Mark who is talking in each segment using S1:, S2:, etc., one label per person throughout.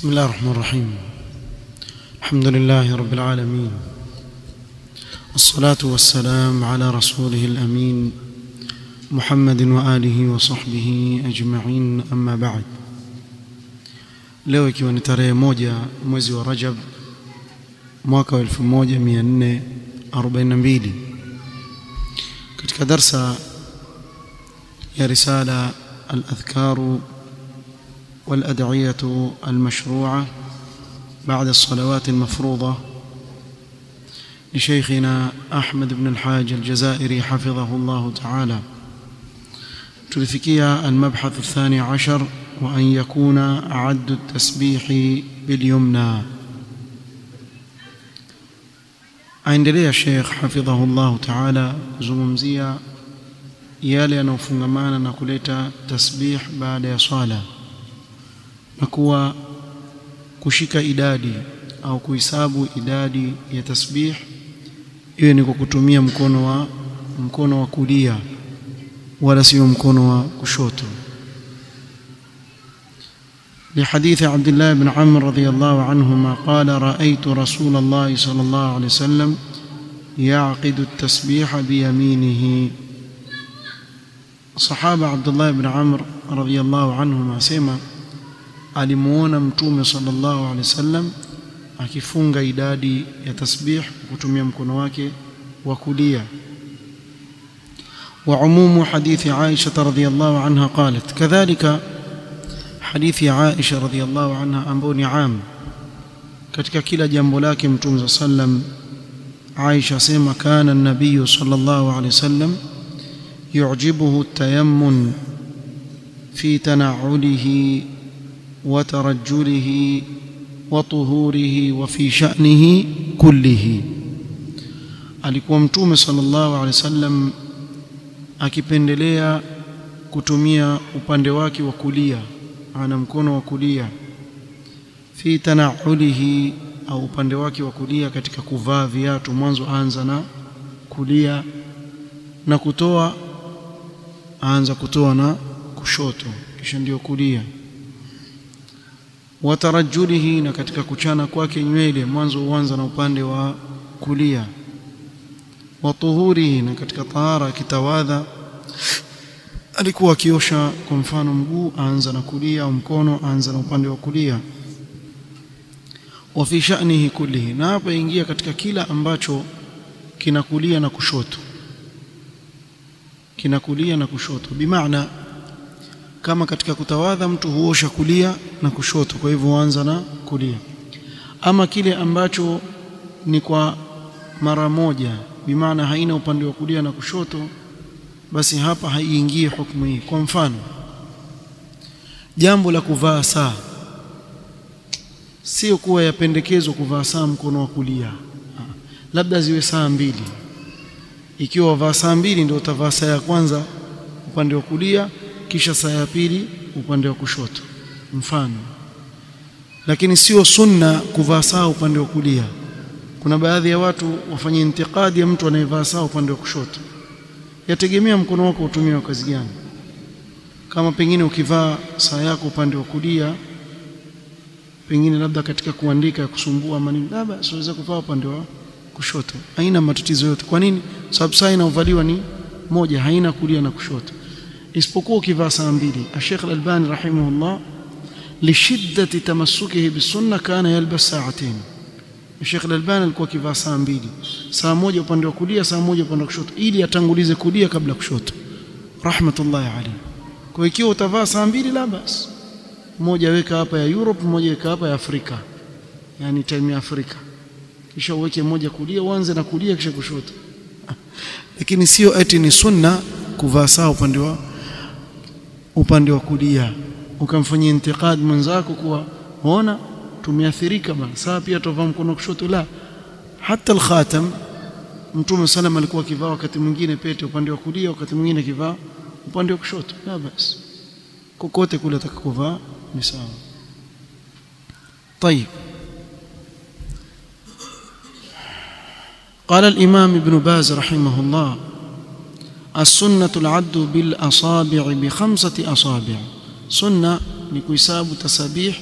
S1: بسم الله الرحمن الرحيم الحمد لله رب العالمين والصلاة والسلام على رسوله الأمين محمد وآله وصحبه أجمعين أما بعد leo ikiwa ni tarehe moja mwezi wa Rajab mwaka wa 1442 katika darsa ya risala al-adhkar والأدعية المشروعة بعد الصلوات المفروضة لشيخنا أحمد بن الحاج الجزائري حفظه الله تعالى تلفكيا المبحث الثاني عشر وأن يكون أعد التسبيح باليمنى aendelea Sheikh hafidhahullahu ta'ala kuzungumzia yale yanayofungamana na kuleta tasbih baada ya swala na kuwa kushika idadi au kuhesabu idadi ya tasbih iwe ni kwa kutumia mkono wa mkono wa kulia wala sio mkono wa kushoto لحديث عبد الله بن عمرو رضي الله عنهما قال رأيت رسول الله صلى الله عليه وسلم يعقد التسبيح بيمينه صحابة عبد الله بن عمرو رضي الله عنهما سيما alimuona mtume sallallahu alaihi wasallam akifunga idadi ya tasbih kutumia mkono wake wa kulia وعموم حديث عائشة رضي الله عنها قالت كذلك حديث عائشة رضي الله عنها ambao ni am katika kila jambo lake mtume sallam Aisha sema kana an-nabiy sallallahu alayhi wasallam yu'jibuhu at-tayammun fi tana'ulihi وترجله وطهوره وفي شأنه كله alikuwa mtume sallallahu alaihi wasallam akipendelea kutumia upande wake wa kulia ana mkono wa kulia fi tanaulihi au upande wake wa kulia katika kuvaa viatu mwanzo anza na kulia na kutoa aanza kutoa na kushoto kisha ndio kulia watarajulihi na katika kuchana kwake nywele mwanzo huanza na upande wa kulia watuhurihi na katika tahara akitawadha alikuwa akiosha kwa mfano mguu aanza na kulia au mkono aanza na upande wa kulia wa fi sha'nihi kullihi na hapa ingia katika kila ambacho kinakulia na kushoto kinakulia na kushoto bimaana kama katika kutawadha mtu huosha kulia na kushoto kwa hivyo huanza na kulia ama kile ambacho ni kwa mara moja bimaana haina upande wa kulia na kushoto basi hapa haiingii hukumu hii kwa mfano jambo la kuvaa saa sio kuwa yapendekezwa kuvaa saa mkono wa kulia labda ziwe saa mbili ikiwa wavaa saa mbili ndio utavaa saa ya kwanza upande wa kulia kisha saa ya pili upande wa kushoto mfano lakini sio sunna kuvaa saa upande wa kulia kuna baadhi ya watu wafanye intikadi ya mtu anayevaa saa upande wa kushoto yategemea mkono wako utumie kazi gani kama pengine ukivaa saa yako upande wa kulia pengine labda katika kuandika kusumbua ama nini labda siweza kuvaa upande wa kushoto haina matatizo yote kwa nini sababu saa inaovaliwa ni moja haina kulia na kushoto isipokuwa ukivaa saa mbili Sheikh Al-Albani rahimahullah lishiddati tamassukihi bisunna kana yalbas sa'atain Sheikh Al-Albani alikuwa akivaa saa mbili saa moja upande wa kulia saa moja upande wa kushoto ili atangulize kulia kabla kushoto rahmatullahi alayhi kwa ikiwa utavaa saa mbili la basi moja weka hapa ya Europe moja weka hapa ya Afrika yani time ya Afrika kisha uweke moja kulia uanze na kulia kisha kushoto lakini sio eti ni sunna kuvaa saa upande wa upande wa kulia ukamfanyia intiqad mwenzako kuwa ona tumeathirika bana saa pia tovaa mkono kushoto la hata al-khatam mtume sallam alikuwa akivaa wakati mwingine pete upande wa kulia wakati mwingine akivaa upande wa kushoto la basi kokote kule atakakuvaa ni sawa طيب قال الإمام ابن باز رحمه الله السنة العد بالأصابع بخمسة أصابع sunna ni kuhesabu tasabih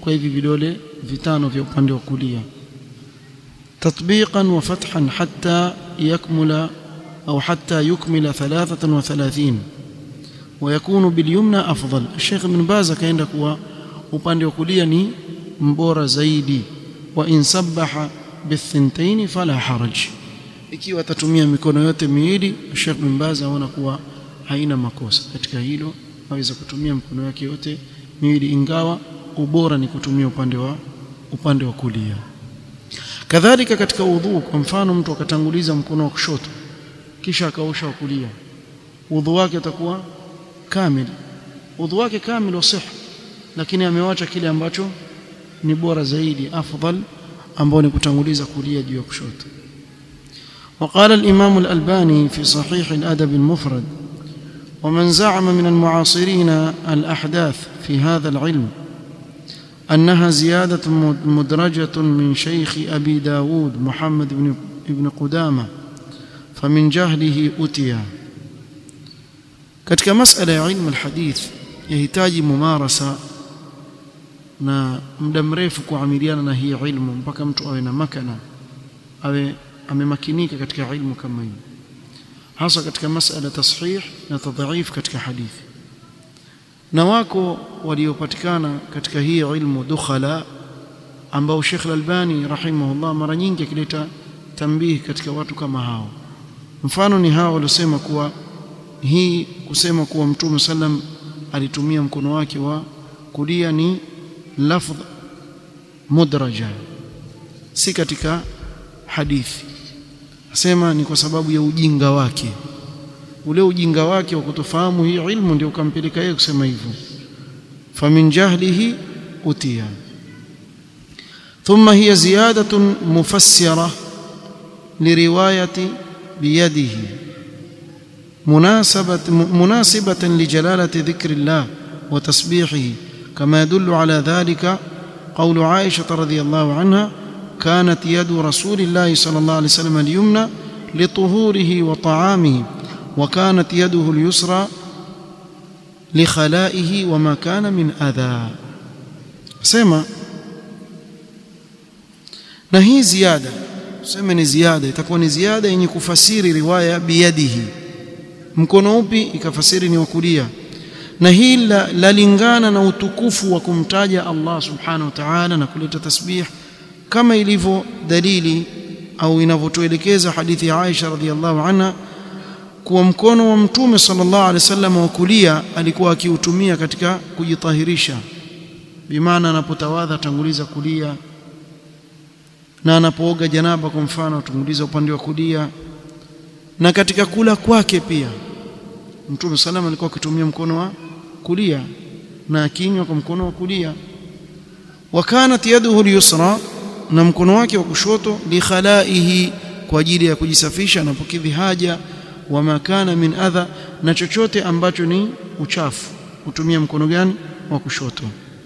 S1: kwa hivi vidole vitano vya upande wa kulia tatbiqan wa fathan hatta yakmula au hatta yukmila 33 ويكون باليمنى أفضل الشيخ ابن باز kaenda kuwa upande wa kulia ni mbora zaidi wa in sabaha bithintain fala haraj ikiwa atatumia mikono yote miwili Sheikh bin Baz aona kuwa haina makosa katika hilo aweza kutumia mikono yake yote miwili ingawa ubora ni kutumia upande wa upande wa kulia kadhalika katika udhu kwa mfano mtu akatanguliza mkono wa kushoto kisha akaosha wa kulia udhu wake utakuwa kamil udhu wake kamil wasih lakini amewacha kile ambacho ni bora zaidi afdal ambao ni kutanguliza kulia juu ya kushoto وقال الإمام الألباني في صحيح الأدب المفرد ومن زعم من المعاصرين الأحداث في هذا العلم أنها زيادة مدرجة من شيخ أبي داود محمد بن, بن قدامة فمن جهله أتي katika masala ya ilmu alhadith yahitaji mumarasa na muda mrefu kuamiliana na hii ilmu mpaka mtu awe na makana awe amemakinika katika ilmu kama hii hasa katika masala tasihih na tadhaif katika hadithi na wako waliopatikana katika hii ilmu dukhala ambao Sheikh Al-Albani rahimahullah mara nyingi akileta tambihi katika watu kama hao mfano ni hao waliosema kuwa hii kusema kuwa mtume sallam alitumia mkono wake wa kulia ni lafdh mudraja si katika hadithi asema ni kwa sababu ya ujinga wake ule ujinga wake wa kutofahamu hii ilmu ndio ukampeleka yeye kusema hivyo famin jahlihi utia ثم هي زيادة مفسرة لرواية بيده مناسبة مناسبة لجلالة ذكر الله وتسبيحه كما يدل على ذلك قول عائشة رضي الله عنها كانت يد رسول الله صلى الله عليه وسلم اليمنى لطهوره وطعامه وكانت يده اليسرى لخلائه وما كان من أذى سما na hii ziada tuseme ni ziada itakuwa ni ziada yenye kufasiri riwaya biyadihi mkono upi ikafasiri ni wa kulia na hii lalingana na utukufu wa kumtaja Allah subhanahu wa ta'ala na kuleta tasbih kama ilivyo dalili au inavyotuelekeza hadithi ya Aisha radhiallahu anha kuwa mkono wa mtume sallallahu alaihi wasallam wa kulia alikuwa akiutumia katika kujitahirisha bimaana anapotawadha tanguliza kulia na anapooga janaba kwa mfano atanguliza upande wa kulia na katika kula kwake pia mtume sallam alikuwa akitumia mkono wa kulia na akinywa kwa mkono wa kulia wa kanat yaduhu al-yusra na mkono wake wa kushoto li khalaihi kwa ajili ya kujisafisha anapokidhi haja wa makana min adha na chochote ambacho ni uchafu hutumia mkono gani wa kushoto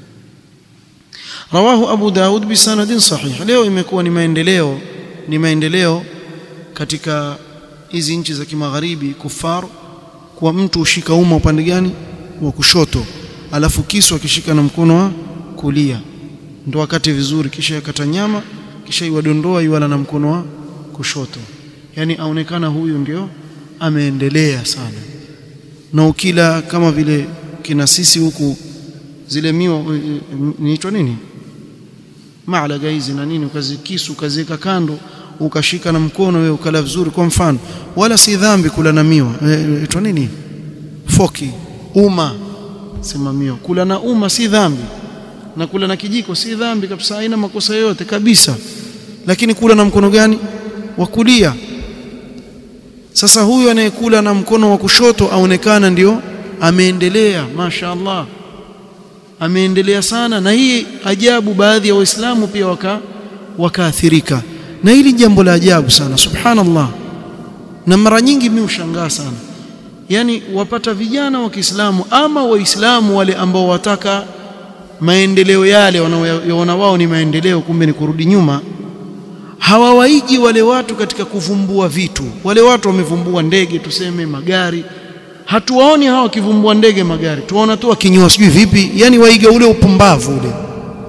S1: rawahu abu daud bisanadin sahih leo imekuwa ni maendeleo ni maendeleo katika hizi nchi za kimagharibi kufar kwa mtu ushika uma upande gani wa kushoto alafu kisu akishika na mkono wa kulia ndo wakati vizuri kisha yakata nyama kisha iwadondoa iwala na mkono wa kushoto yani aonekana huyu ndio ameendelea sana na ukila kama vile kina sisi huku zile miwa niitwa nini maalaga hizi na nini ukazikisu ukaziweka kando ukashika na mkono wewe ukala vizuri kwa mfano wala si dhambi kula na miwa itwa nini foki uma sema miwa kula na uma si dhambi na kula na kijiko si dhambi kabisa haina makosa yoyote kabisa lakini kula na mkono gani wa kulia sasa huyu anayekula na mkono wa kushoto aonekana ndio ameendelea mashaallah ameendelea sana na hii ajabu baadhi ya waislamu pia waka wakaathirika na hili jambo la ajabu sana subhanallah na mara nyingi mimi ushangaa sana yani wapata vijana wa Kiislamu ama waislamu wale ambao wataka maendeleo yale wanaoona wao ni maendeleo kumbe ni kurudi nyuma hawawaiji wale watu katika kuvumbua vitu wale watu wamevumbua ndege tuseme magari hatuwaoni hawa wakivumbua ndege magari tuwaona tu wakinywa sijui vipi yani waiga ule upumbavu ule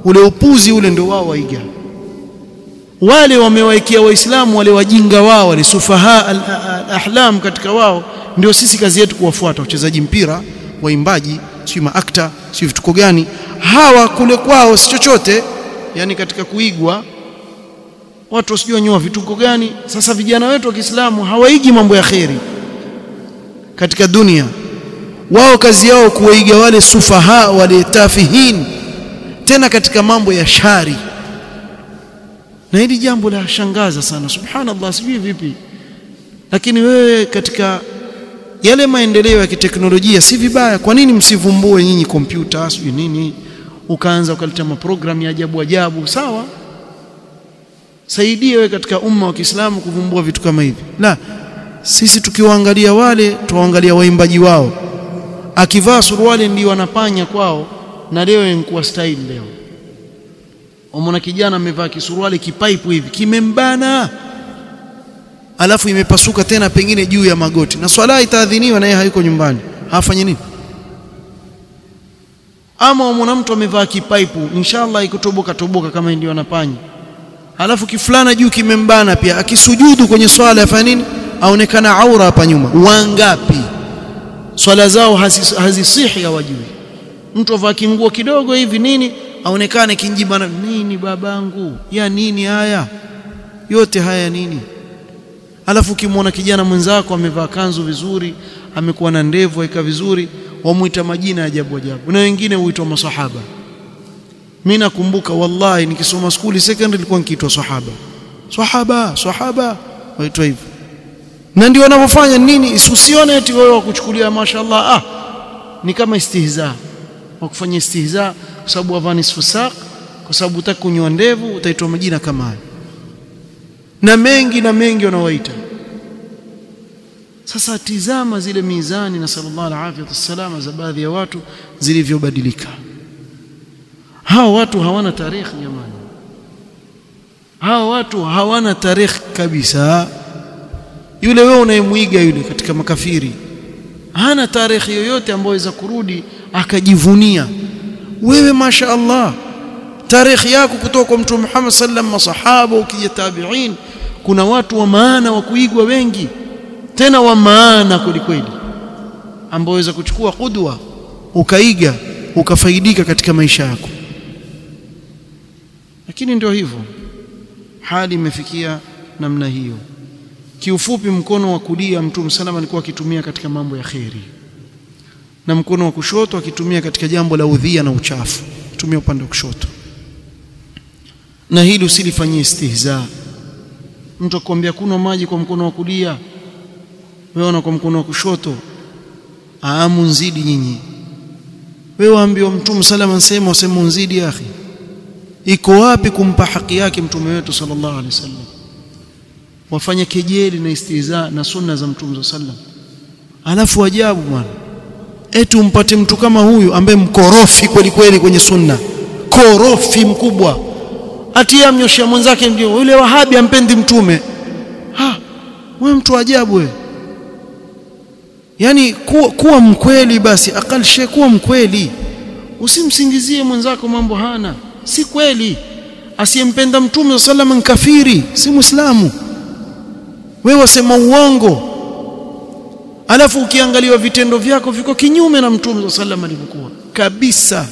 S1: ule upuzi ule ndio wao waiga wale wamewaekea waislamu wale wajinga wao wale sufaha al-ahlam katika wao ndio sisi kazi yetu kuwafuata wachezaji mpira waimbaji sio maakta sio vituko gani hawa kule kwao si chochote yani katika kuigwa watu wasijua nyoa vituko gani sasa vijana wetu wa Kiislamu hawaigi mambo ya kheri katika dunia wao kazi yao kuwaiga wale sufaha wale tafihin tena katika mambo ya shari na hili jambo la shangaza sana subhanallah sijui vipi lakini wewe katika yale maendeleo ya kiteknolojia si vibaya kwa nini msivumbue nyinyi kompyuta sijui nini ukaanza ukaleta maprogramu ya ajabu ajabu sawa saidie wewe katika umma wa Kiislamu kuvumbua vitu kama hivi la sisi tukiwaangalia wale tuwaangalia waimbaji wao akivaa suruali ndio wanapanya kwao na leo inakuwa style leo Umeona kijana amevaa kisuruali kipaipu hivi kimembana alafu imepasuka tena pengine juu ya magoti na swala itaadhiniwa na yeye hayuko nyumbani hafanye nini ama umeona mtu amevaa kipaipu inshallah ikutoboka toboka kama ndio anapanya alafu kifulana juu kimembana pia akisujudu kwenye swala afanya nini aonekana aura hapa nyuma wangapi swala zao hazisihi hawajui mtu avaa kinguo kidogo hivi nini aonekane kinjibana nini babangu ya nini haya yote haya nini alafu ukimwona kijana mwenzako amevaa kanzu vizuri amekuwa na ndevu aika vizuri wamuita majina ya ajabu ajabu na wengine huitwa masahaba mimi nakumbuka wallahi nikisoma skuli secondary nilikuwa nikiitwa sahaba sahaba sahaba waitwa hivyo na ndio wanavyofanya nini usione eti wewe wakuchukulia mashaallah ah ni kama istihza wakufanya istihza kwa sababu wavaa nisfu saq kwa sababu utaki kunyoa ndevu utaitwa majina kama hayo na mengi na mengi wanawaita sasa tizama zile mizani na sallallahu alaihi wasallam za baadhi ya watu zilivyobadilika hao watu hawana tarehe jamani hao watu hawana tarehe kabisa yule wewe unayemwiga yule katika makafiri hana tarehe yoyote ambayo iweza kurudi akajivunia wewe masha Allah tarehe yako kutoka kwa mtume Muhammad sallam masahaba ukija tabi'in kuna watu wa maana wa kuigwa wengi tena wa maana kweli kweli ambao waweza kuchukua kudwa ukaiga ukafaidika katika maisha yako lakini ndio hivyo hali imefikia namna hiyo kiufupi mkono wa kulia mtume salama alikuwa akitumia katika mambo ya kheri na mkono wa kushoto akitumia katika jambo la udhia na uchafu tumia upande wa kushoto na hili usilifanyie istihza mtu akwambia kunywa maji kwa mkono wa kulia wewe kwa mkono wa kushoto aamu nzidi nyinyi wewe waambiwa mtume salama nsema wasema nzidi akhi iko wapi kumpa haki yake mtume wetu sallallahu alaihi wasallam wafanya kejeli na istihza na sunna za mtume sallam alafu ajabu bwana eti umpate mtu kama huyu ambaye mkorofi kweli kweli kwenye sunna korofi mkubwa atia mnyoshia mwenzake ndio yule wahabi ampendi mtume ha wewe mtu ajabu wewe yani kuwa, kuwa mkweli basi akal shay kuwa mkweli usimsingizie mwenzako mambo hana si kweli asiyempenda mtume sallam ni kafiri si muislamu wewe wasema uongo alafu ukiangaliwa vitendo vyako viko kinyume na mtume sallam alivyokuwa kabisa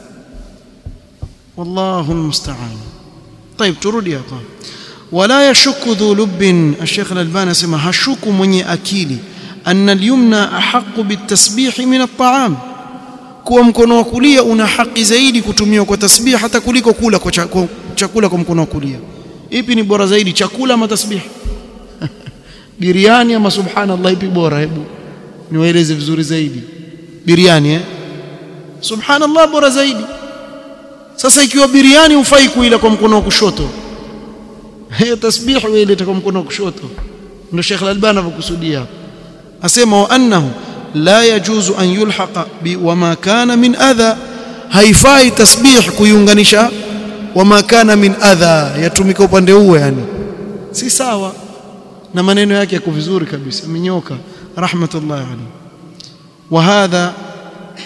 S1: wallahu almusta'an طيب turudi hapa wala yashukku dhu lubbin الشيخ الألباني asema hashuku mwenye akili anna al-yumna ahaqqu bitasbih min at-ta'am kuwa mkono wa kulia una haki zaidi kutumiwa kwa tasbih hata kuliko kula kwa chakula kwa mkono wa kulia ipi ni bora zaidi chakula ama tasbih biriani ama subhanallah ipi bora hebu niwaeleze vizuri zaidi biriani eh subhanallah bora zaidi sasa ikiwa biriani ufai kuila kwa mkono wa kushoto hiyo tasbih wewe kwa mkono wa kushoto ndio Sheikh Al-Albani anakusudia asema wa annahu la yajuzu an yulhaqa bi wama kana min adha haifai tasbih kuiunganisha wama kana min adha yatumika upande huo yani si sawa na maneno yake yako vizuri kabisa amenyoka rahmatullahi alayhi wa hadha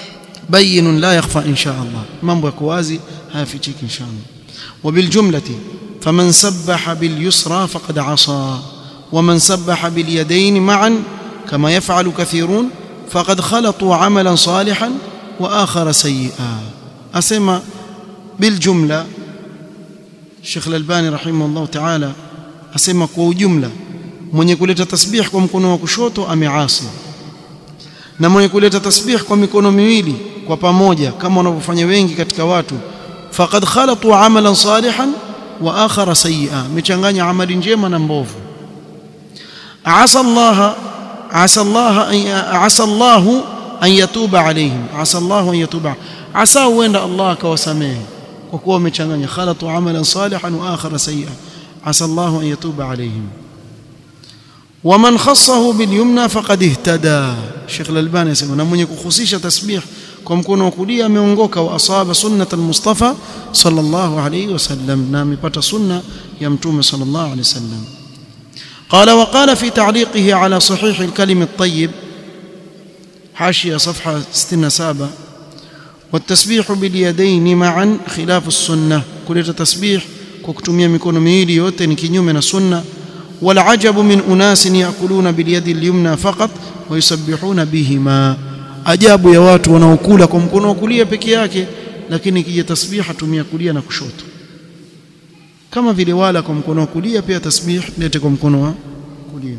S1: بين لا يخفى إن شاء الله mambo yako wazi hayafichiki insha Allah وبالجملة فمن سبح باليسرى فقد عصى ومن سبح باليدين معا كما يفعل كثيرون فقد خلطوا عملا صالحا وآخر سيئا أسمى بالجملة الشيخ الألباني رحمه الله تعالى أسمى kwa ujumla mwenye kuleta tasbih kwa mkono wa kushoto ameasi na mwenye kuleta tasbih kwa mikono miwili kwa pamoja kama wanavyofanya wengi katika watu faqad khalatu amalan salihan wa akhara sayyi'a mechanganya amali njema na mbovu asa Allah asa Allah asa Allah an yatuba alayhim asa Allah an yatuba asa huenda Allah akawasamehe kwa kuwa wamechanganya khalatu amalan salihan wa akhara sayyi'a asa Allah an yatuba alayhim ومن خصه باليمنى فقد اهتدى Sheikh Al-Albani anasema na mwenye kuhusisha tasbih kwa mkono wa kulia ameongoka wa asaba sunnat al-Mustafa sallallahu alayhi wasallam na amepata sunna ya mtume sallallahu alayhi wasallam قال وقال في تعليقه على صحيح الكلم الطيب حاشية صفحة 67 والتسبيح باليدين معا خلاف السنة كل تسبيح كوكتمية ميكونو ميلي yote ni kinyume na sunna والعجب من أناس يأكلون باليد اليمنى فقط ويسبحون بهما ajabu ya watu wanaokula kwa mkono wa kulia peke yake lakini kija tasbih atumia kulia na kushoto kama vile wala kwa mkono wa kulia pia tasbih lete kwa mkono wa kulia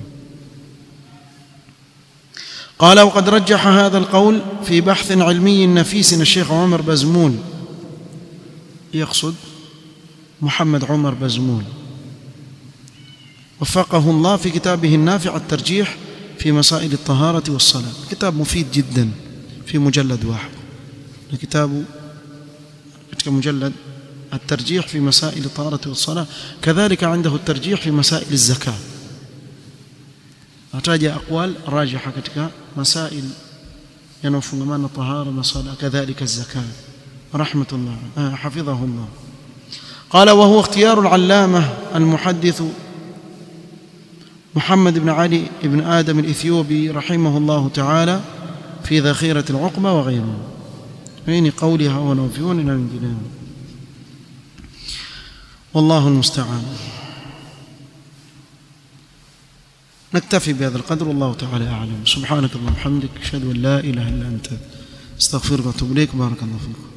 S1: قال وقد رجح هذا القول في بحث علمي نفيس الشيخ عمر بزمول يقصد محمد عمر بزمول وفقه الله في كتابه النافع الترجيح في مسائل الطهارة والصلاة كتاب مفيد جدا في مجلد واحد الكتاب مجلد الترجيح في مسائل الطهارة والصلاة كذلك عنده الترجيح في مسائل الزكاة أتاجى أقوال راجحة كتك مسائل ينوفون الطهارة والصلاة كذلك الزكاة رحمة الله حفظه الله قال وهو اختيار العلامة المحدث محمد بن علي بن آدم الإثيوبي رحمه الله تعالى في ذخيرة العقبة وغيره بين قولها ونوفيون إلى الجنان والله المستعان نكتفي بهذا القدر والله تعالى أعلم سبحانك اللهم وبحمدك أشهد أن لا إله إلا أنت استغفرك وأتوب إليك بارك الله فيكم